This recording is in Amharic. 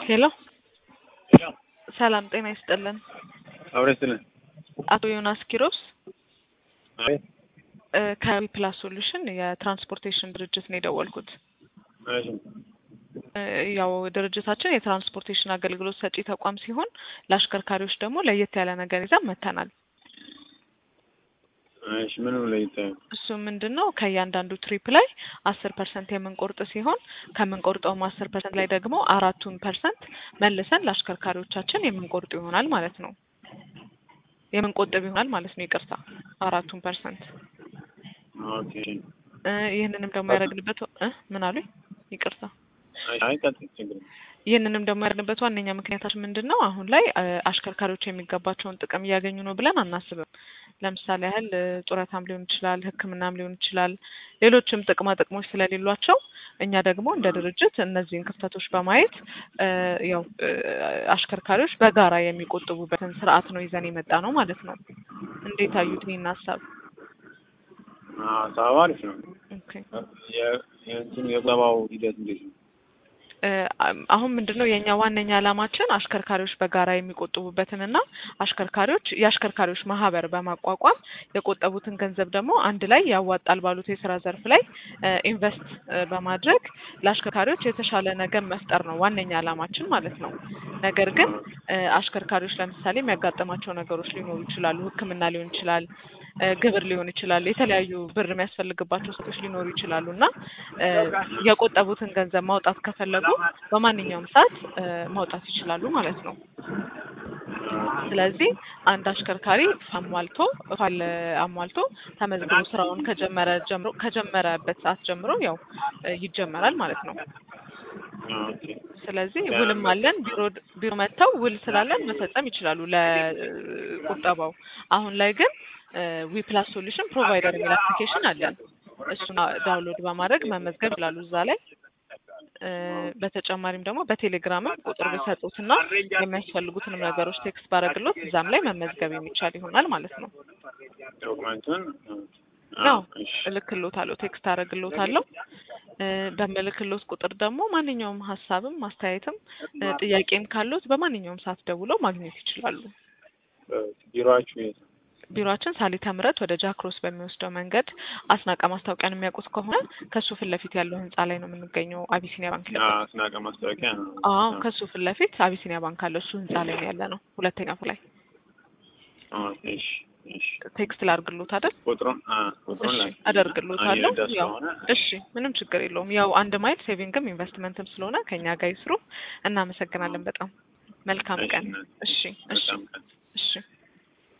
ሄሎ ሰላም ጤና ይስጥልን። አብረስልን አቶ ዮናስ ኪሮስ አቤት እ ከዊፕላስ ሶሉሽን የትራንስፖርቴሽን ድርጅት ነው የደወልኩት። እሺ እ ያው ድርጅታችን የትራንስፖርቴሽን አገልግሎት ሰጪ ተቋም ሲሆን ለአሽከርካሪዎች ደግሞ ለየት ያለ ነገር ይዘን መጥተናል። እሺ ምንም ለይታ እሱ ምንድን ነው ከእያንዳንዱ ትሪፕ ላይ አስር ፐርሰንት የምንቆርጥ ሲሆን ከምንቆርጠውም አስር ፐርሰንት ላይ ደግሞ አራቱን ፐርሰንት መልሰን ለአሽከርካሪዎቻችን የምንቆርጥ ይሆናል ማለት ነው። የምንቆጥብ ይሆናል ማለት ነው። ይቅርታ አራቱን ፐርሰንት ኦኬ እ ይህንንም ደግሞ ያደረግንበት እ ምን አሉኝ? ይቅርታ አይ ቀጥል ችግር የለም። ይህንንም ደግሞ ያደርግበት ዋነኛ ምክንያታችን ምንድን ነው? አሁን ላይ እ አሽከርካሪዎች የሚገባቸውን ጥቅም እያገኙ ነው ብለን አናስብም። ለምሳሌ ያህል እ ጡረታም ሊሆን ይችላል፣ ሕክምናም ሊሆን ይችላል፣ ሌሎችም ጥቅማ ጥቅሞች ስለሌሏቸው እኛ ደግሞ እንደ ድርጅት እነዚህን ክፍተቶች በማየት እ ያው እ አሽከርካሪዎች በጋራ የሚቆጥቡበትን ስርዓት ነው ይዘን የመጣ ነው ማለት ነው። እንዴት አዩት ይህን ሀሳብ? ሀሳቡ አሪፍ ነው። ኦኬ የ- የእንትኑ የቁጠባው ሂደት እንዴት ነው? እ አሁን ምንድን ነው የእኛ ዋነኛ ዓላማችን አሽከርካሪዎች በጋራ የሚቆጥቡበትንና አሽከርካሪዎች የአሽከርካሪዎች ማህበር በማቋቋም የቆጠቡትን ገንዘብ ደግሞ አንድ ላይ ያዋጣል ባሉት የስራ ዘርፍ ላይ እ ኢንቨስት እ በማድረግ ለአሽከርካሪዎች የተሻለ ነገር መፍጠር ነው ዋነኛ ዓላማችን ማለት ነው። ነገር ግን እ አሽከርካሪዎች ለምሳሌ የሚያጋጥማቸው ነገሮች ሊኖሩ ይችላሉ። ሕክምና ሊሆን ይችላል እ ግብር ሊሆን ይችላል። የተለያዩ ብር የሚያስፈልግባቸው ሰዎች ሊኖሩ ይችላሉ እና እ የቆጠቡትን ገንዘብ ማውጣት ከፈለጉ በማንኛውም ሰዓት እ ማውጣት ይችላሉ ማለት ነው። ስለዚህ አንድ አሽከርካሪ አሟልቶ ፋይል አሟልቶ ተመዝግቦ ስራውን ከጀመረ ጀምሮ ከጀመረበት ሰዓት ጀምሮ ያው እ ይጀመራል ማለት ነው። ኦኬ ስለዚህ ውልም አለን። ቢሮ ቢሮ መጥተው ውል ስላለን መፈጸም ይችላሉ ለቁጠባው። አሁን ላይ ግን ዊፕላስ ሶሉሽን ፕሮቫይደር የሚል አፕሊኬሽን አለን። እሱን ዳውንሎድ በማድረግ መመዝገብ ይችላሉ እዛ ላይ። እ በተጨማሪም ደግሞ በቴሌግራምም ቁጥር ቢሰጡትና የሚያስፈልጉትንም ነገሮች ቴክስት ባረግሎት እዛም ላይ መመዝገብ የሚቻል ይሆናል ማለት ነው። ዶክመንቱን ያው እሺ እልክሎታለሁ፣ ቴክስት አረግሎታለሁ። እ በምልክሎት ቁጥር ደግሞ ማንኛውም ሀሳብም አስተያየትም እ ጥያቄም ካሉት በማንኛውም ሰዓት ደውለው ማግኘት ይችላሉ። ቢሮአችሁ የት ነው? ቢሮአችን ሳሊተ ምሕረት ወደ ጃክሮስ በሚወስደው መንገድ አስናቀ ማስታወቂያን የሚያውቁት ከሆነ ከሱ ፊት ለፊት ያለው ህንጻ ላይ ነው የምንገኘው። አቢሲኒያ ባንክ ላይ። አዎ አስናቀ ማስታወቂያ ነው። አዎ ከሱ ፊት ለፊት አቢሲኒያ ባንክ አለ። እሱ ህንጻ ላይ ነው ያለ ነው። ሁለተኛ ፎቅ ላይ ኦኬ እሺ እሺ ቴክስት ላድርግሎት አይደል? ቁጥሩን አ ቁጥሩን እሺ ላይ አደርግሎታለሁ። አየህ፣ ደስ ያው ከሆነ እሺ ምንም ችግር የለውም። ያው አንድ ማይል ሴቪንግም ኢንቨስትመንትም ስለሆነ ከኛ ጋር ይስሩ። እናመሰግናለን በጣም መልካም እሺ ቀን። እናት፣ እሺ እሺ መልካም ቀን። እሺ